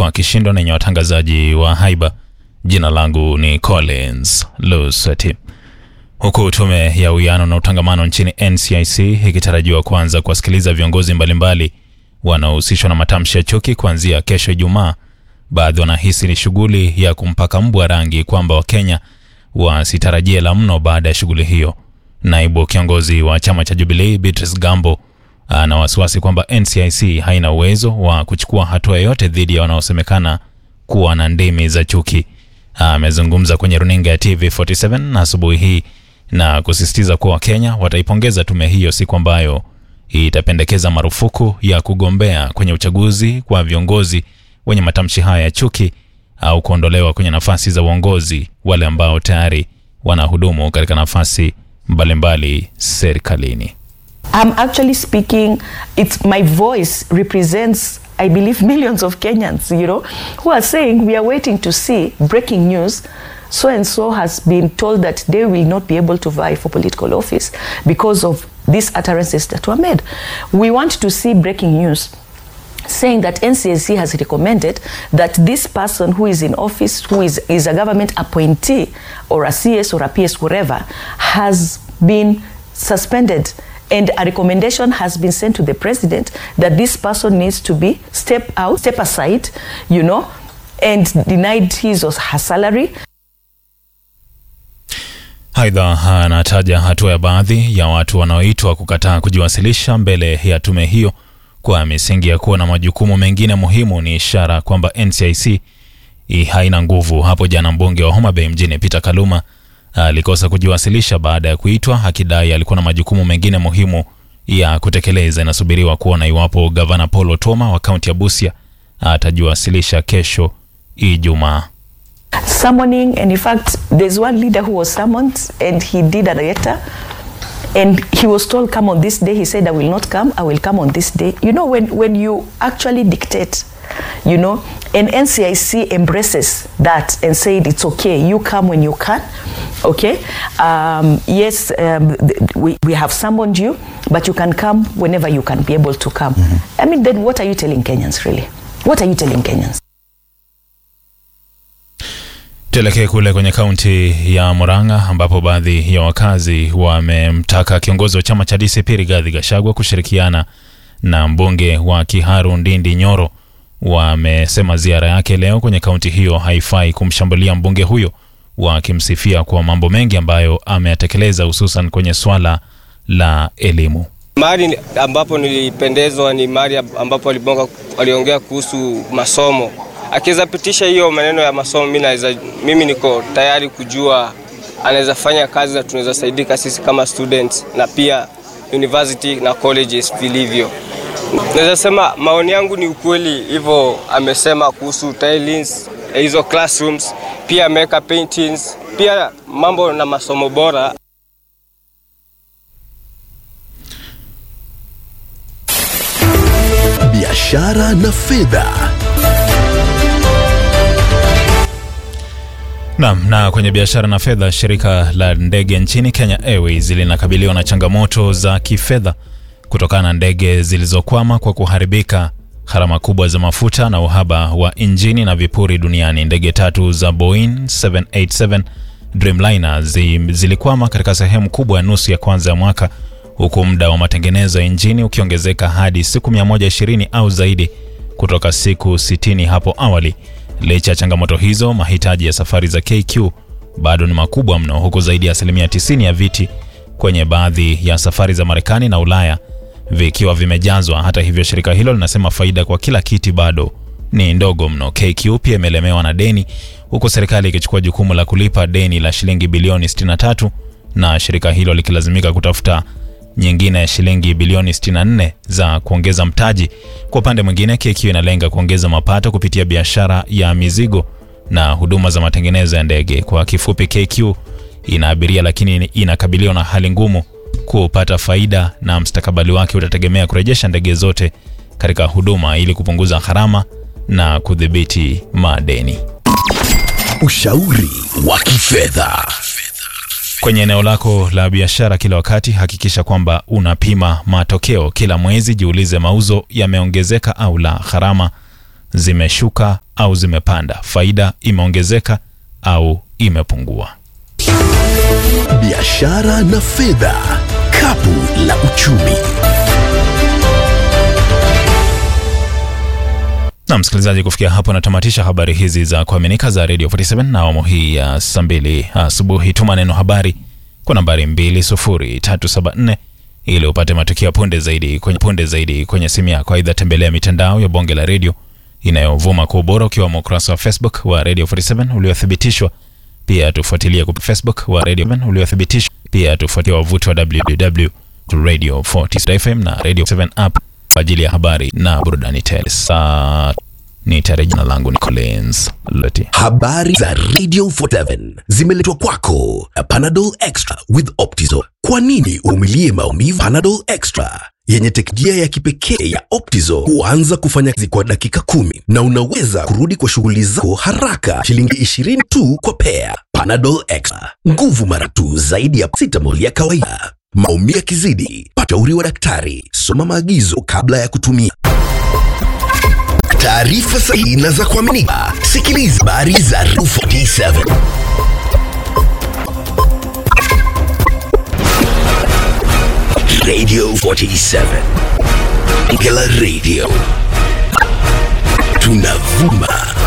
kwa kishindo na yenye watangazaji wa haiba. Jina langu ni Collins Lusati. Huku tume ya uwiano na utangamano nchini NCIC ikitarajiwa kuanza kuwasikiliza viongozi mbalimbali wanaohusishwa na matamshi ya chuki kuanzia kesho Ijumaa, baadhi wanahisi ni shughuli ya kumpaka mbwa rangi kwamba Wakenya wasitarajie la mno baada ya shughuli hiyo. Naibu kiongozi wa chama cha Jubilee Beatrice Gambo ana wasiwasi kwamba NCIC haina uwezo wa kuchukua hatua yoyote dhidi ya wanaosemekana kuwa na ndimi za chuki. Amezungumza kwenye runinga ya TV47 asubuhi hii na kusisitiza kuwa Wakenya wataipongeza tume hiyo siku ambayo itapendekeza marufuku ya kugombea kwenye uchaguzi kwa viongozi wenye matamshi haya ya chuki au kuondolewa kwenye nafasi za uongozi wale ambao tayari wanahudumu katika nafasi mbalimbali serikalini. I'm actually speaking, it's my voice represents, I believe, millions of Kenyans, you know, who are saying we are waiting to see breaking news. So and so has been told that they will not be able to vie for political office because of these utterances that were made. We want to see breaking news saying that NCSC has recommended that this person who is in office, who is, is a government appointee or a CS or a PS, whatever, has been suspended and a recommendation has been sent to the president that this person needs to be step out, step aside, you know, and denied his or her salary. Aidha, anataja hatua ya baadhi ya watu wanaoitwa kukataa kujiwasilisha mbele ya tume hiyo kwa misingi ya kuwa na majukumu mengine muhimu ni ishara kwamba NCIC haina nguvu. Hapo jana mbunge wa Homa Bay mjini Peter Kaluma alikosa kujiwasilisha baada ya kuitwa akidai alikuwa na majukumu mengine muhimu ya kutekeleza. Inasubiriwa kuona iwapo gavana Paul Otoma wa kaunti ya Busia atajiwasilisha kesho Ijumaa. Summoning, and in fact, there's one leader who was summoned and he did a letter and he was told come on this day he said i will not come i will come on this day you know when, when you actually dictate you know and ncic embraces that and said it's okay you come when you can okay um, yes um, th- we, we have summoned you but you can come whenever you can be able to come mm-hmm. i mean then what are you telling kenyans really what are you telling kenyans Tuelekee kule kwenye kaunti ya Murang'a ambapo baadhi ya wakazi wamemtaka kiongozi wa chama cha DCP Rigathi Gachagua kushirikiana na mbunge wa Kiharu Ndindi Nyoro. Wamesema ziara yake leo kwenye kaunti hiyo haifai kumshambulia mbunge huyo, wakimsifia kwa mambo mengi ambayo ameyatekeleza hususan kwenye swala la elimu. Mahali ambapo nilipendezwa ni mahali ambapo alibonga, aliongea kuhusu masomo akiweza pitisha hiyo maneno ya masomo, mimi naweza, mimi niko tayari kujua anaweza fanya kazi na tunaweza saidika sisi kama students na pia university na colleges vilivyo. Naweza sema maoni yangu ni ukweli, hivyo amesema kuhusu tilings, hizo classrooms, pia ameweka paintings, pia mambo na masomo bora. biashara na fedha. Naam, na kwenye biashara na fedha, shirika la ndege nchini Kenya Airways linakabiliwa na changamoto za kifedha kutokana na ndege zilizokwama kwa kuharibika, gharama kubwa za mafuta na uhaba wa injini na vipuri duniani. Ndege tatu za Boeing 787 Dreamliner zi, zilikwama katika sehemu kubwa ya nusu ya kwanza ya mwaka huku muda wa matengenezo ya injini ukiongezeka hadi siku 120 au zaidi kutoka siku 60 hapo awali. Licha ya changamoto hizo, mahitaji ya safari za KQ bado ni makubwa mno, huku zaidi ya asilimia 90 ya viti kwenye baadhi ya safari za Marekani na Ulaya vikiwa vimejazwa. Hata hivyo, shirika hilo linasema faida kwa kila kiti bado ni ndogo mno. KQ pia imelemewa na deni, huku serikali ikichukua jukumu la kulipa deni la shilingi bilioni 63 na shirika hilo likilazimika kutafuta nyingine ya shilingi bilioni 64 za kuongeza mtaji. Kwa upande mwingine, KQ inalenga kuongeza mapato kupitia biashara ya mizigo na huduma za matengenezo ya ndege. Kwa kifupi, KQ ina abiria lakini inakabiliwa na hali ngumu kupata faida, na mstakabali wake utategemea kurejesha ndege zote katika huduma ili kupunguza gharama na kudhibiti madeni. Ushauri wa kifedha. Kwenye eneo lako la biashara kila wakati, hakikisha kwamba unapima matokeo kila mwezi. Jiulize, mauzo yameongezeka au la? Gharama zimeshuka au zimepanda, faida imeongezeka au imepungua. Biashara na fedha, kapu la uchumi. Na msikilizaji, kufikia hapo natamatisha habari hizi za kuaminika za Radio 47 na awamu hii ya saa mbili asubuhi. Tuma neno habari kwa nambari 20374 ili upate matukio punde zaidi kwenye, punde zaidi kwenye simu yako. Aidha, tembelea mitandao ya bonge la redio inayovuma kwa ubora ukiwemo ukurasa wa Facebook wa Radio 47 uliothibitishwa. Pia tufuatilie kwa Facebook wa Radio 7 uliothibitishwa. Pia tufuatilie wavuti wa www.radio47fm na Radio 7 app kwa ajili ya habari na burudani tele. Saa ni tarehe, jina langu ni Collins Loti. Habari za Radio 47 zimeletwa kwako na Panadol Extra with Optizol. Kwa nini umilie maumivu? Panadol Extra yenye teknolojia ya kipekee ya Optizol huanza kufanya kazi kwa dakika kumi na unaweza kurudi kwa shughuli zako haraka. Shilingi 20 tu kwa pea. Panadol Extra, nguvu mara tu zaidi ya paracetamol ya kawaida. Maumivu yakizidi, pata ushauri wa daktari. Soma maagizo kabla ya kutumia. Taarifa sahihi na za kuaminika. Sikiliza habari za Radio 47. Radio 47. Ngela Radio. Tunavuma